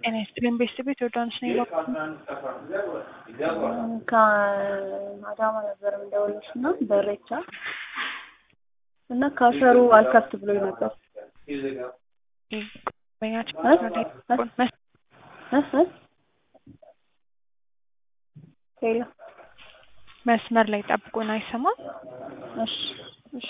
ጤና ይስጥልኝ ቤተሰቤት ዮርዳኖስ ነኝ። ከአዳማ ነበር የምደውልልሽ እና በሬቻ እና ካሸሩ አልከፍት ብሎኝ ነበር። ሄሎ መስመር ላይ ጠብቁን፣ አይሰማም። እሺ እሺ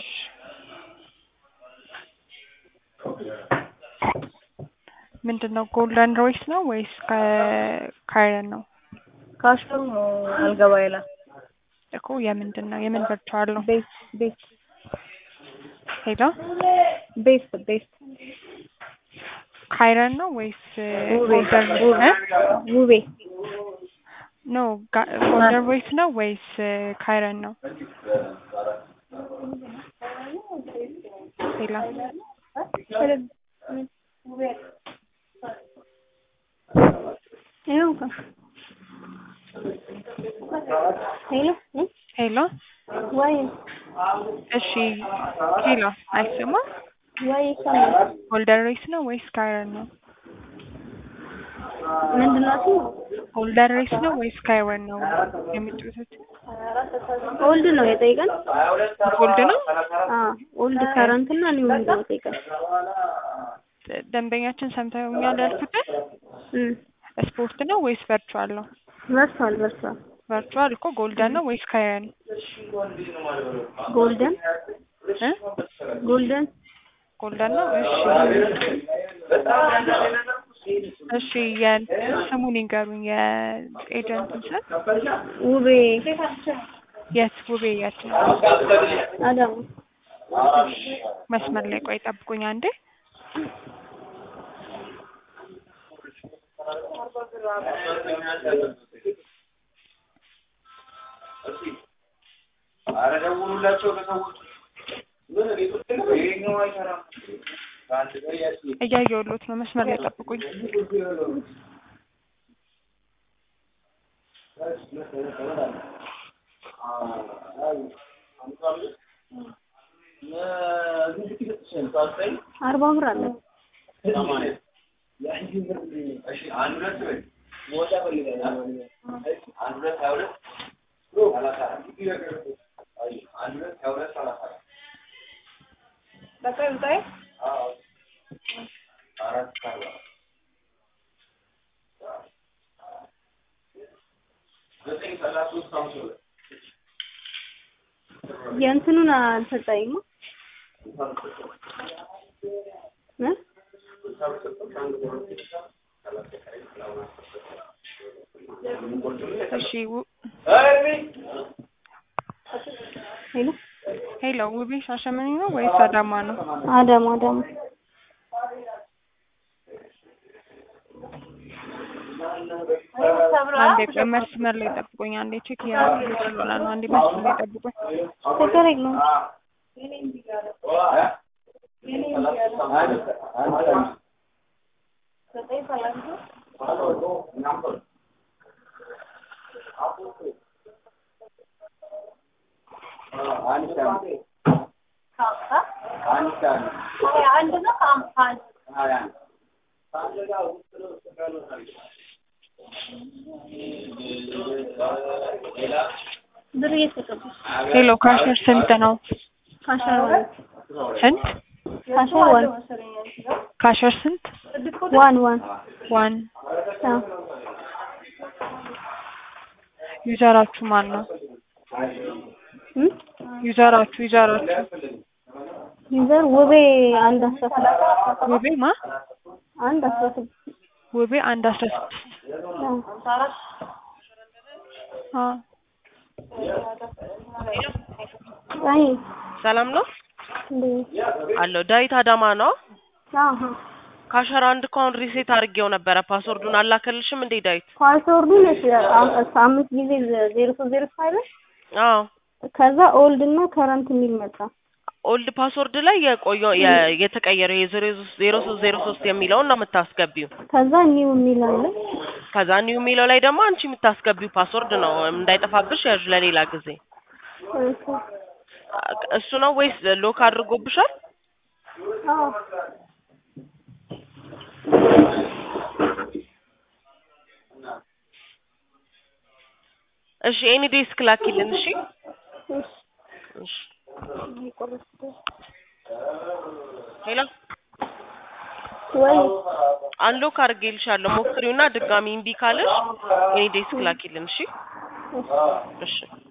ምንድን ነው ጎልደን ሮይስ ነው ወይስ ካይረን ነው? ካሸሩ ነው አልገባ ይላል እኮ የምንድን ነው የምን ቨርቹዋል ነው? ቤት ቤት ሄሎ ቤት ቤት ካይረን ነው ወይስ ውቤ ጎልደን ውቤ ኖ ጎልደን ሮይስ ነው ወይስ ካይረን ነው? ሄሎ ይኸው እኮ ሄሎ ሄሎ ወይ እሺ ሄሎ አይሰማም። ወይ ይሰማል። ጎልደን ሬስ ነው ወይስ ካይረን ነው? ምንድን ነው እሱ? ጎልደን ሬስ ነው ወይስ ካይረን ነው የሚጫወቱት? ኦልድ ነው የጠይቀን። ጎልድ ነው። አዎ ኦልድ ከረንት እና ኒው ነው የጠይቀን። ደንበኛችን ሰምተውኛል ያልኩትን እም ስፖርት ነው ወይስ ቨርቹዋል ነው? በርቷል በርቷል። ቨርቹዋል እኮ ጎልደን ነው ወይስ ካይረን? ጎልደን እ ጎልደን ጎልደን ነው። እሺ እሺ የስሙን ይንገሩኝ የኤጀንቱን ስም። ውቤ የት ውቤ የት ነው? አዳማ መስመር ላይ ቆይ ጠብቁኝ አንዴ። ኧረ ደውሉላቸው ለሰዎች ምን ይሄኛው አይሰራም። በአንድ ቀን ያስ እያየሁሎት ነው። መስመር ላይ ጠብቁኝ። አርባ ብር አለ። አንድ ሁለት በይ አንድ ሁለት ሀያ ሁለት ሰላሳ አራት አንድ ሁለት ሀያ ሁለት ሰላሳ አራት በቃ ይውጣይ። አዎ አራት አርባ ዘጠኝ ሰላሳ ሶስት ሃምሳ ሁለት የእንትኑን አልሰጠኝማ እ እሺ ው- ሄሎ ሄሎ ውቤ ሻሸመኔ ነው ወይስ አዳማ ነው? አዳማ አዳማ አንዴ ቆይ መስመር ላይ ጠብቁኝ። አንዴ ቼክ እያደረኩ ስለሆነ ነው። አንዴ መስመር ላይ ጠብቁኝ። ችግር የለውም። ብር እየተቀበል ሄሎ ካሸር ስንት ነው? ካሸር ዋን ስንት ካሸር ዋን ካሸር ስንት? ዋን ዋን ዋን አዎ ዩዘራችሁ ማን ነው? እም ዩዘራችሁ ዩዘራችሁ ዩዘር ውቤ አንድ አስራ ስድስት ውቤ ማ አንድ አስራ ስድስት ውቤ አንድ አስራ ስድስት አዎ አ አይ ሰላም ነው እንዴ አለው። ዳዊት አዳማ ነው። አሃ ካሸራ አንድ አካውንት ሪሴት አድርጌው ነበረ። ፓስወርዱን አላከልሽም እንዴ ዳዊት? ፓስወርዱን እሺ አም- አምስት ጊዜ ዜሮ ሶስት ዜሮ ፋይቭ አዎ ከዛ ኦልድ እና ከረንት የሚል መጣ። ኦልድ ፓስወርድ ላይ የቆየው የ- የተቀየረው የዜሮ ዜሮ ሶስት ዜሮ ሶስት የሚለውን ነው የምታስገቢው። ከዛ ኒው የሚል አለ። ከዛ ኒው የሚለው ላይ ደግሞ አንቺ የምታስገቢው ፓስወርድ ነው እንዳይጠፋብሽ ያዥ ለሌላ ጊዜ። እሺ እሱ ነው ወይስ ሎክ አድርጎብሻል? አዎ እሺ ኤኒ ዴስክ ላኪልን። እሺ እሺ እሺ ይቆረጥ ሄሎ ወይ አንሎክ አድርጌልሻለሁ። ሞክሪውና ድጋሚ እምቢ ካለሽ ኤኒ ዴስክ ላኪልን። እሺ እሺ እሺ